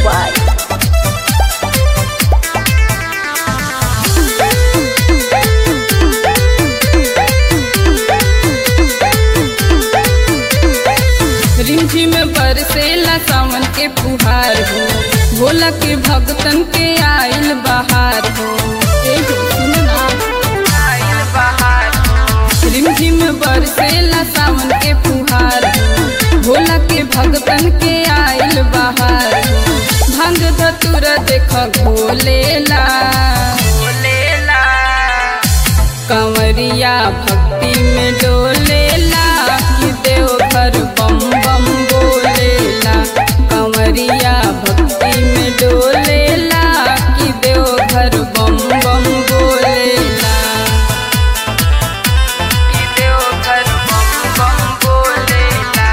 by रिमझिम बरसेला सावन के फुहार हो भोला के भक्तन के आइल बहार हो ए हो सुनना आइल बहार हो रिमझिम बरसेला सावन के फुहार हो भोला के भक्तन के आइल बहार हो भंग धतुर देख भोलेला भोलेला कंवरिया भक्ति में डोलेला कि देवघर बम बम बोलेला कंवरिया भक्ति में डोलेला कि देवघर बम बम बोलेला कि देवघर बम बम बोलेला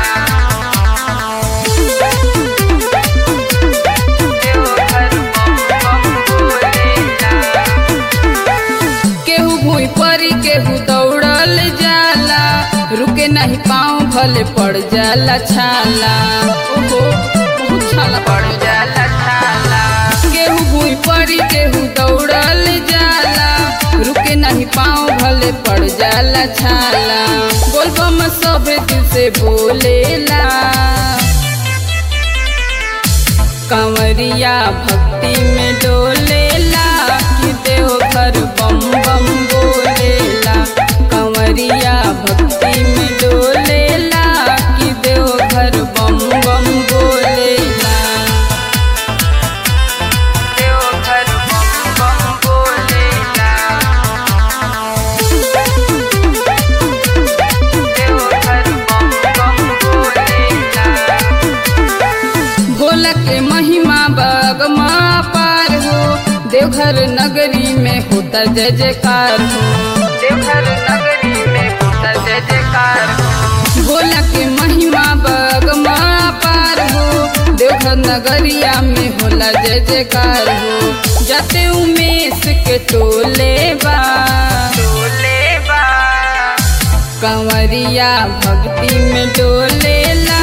देवघर बम बम बोलेला केहू भूई परी केहू दौड़ल जाला रुके नहीं पाँव भले पड़ जाला छाला ओहो बहुत छाला पड़ जाला छाला केहू भूई परी केहू दौड़ल जाला रुके नहीं पाँव भले पड़ जाला छाला बोलबम सब दिल से बोलेला कंवरिया भक्ति में डोलेला कि देवघर बम बम बोलेला कंवरिया भक्ति में डोलेला कि देवघर बम बम बोलेला देवघर बम बम बोलेला देवघर बम बम बोलेला भोला के महिमा बगमा पार हो देवघर नगरी में होता जय जयकार हो देवघर नगरी में होता जय जयकार हो भोला के महिमा बगमा पार हो देवघर नगरिया में होला जय जयकार हो जाते उमेश के टोले बा टोले बा कंवरिया भक्ति में डोलेला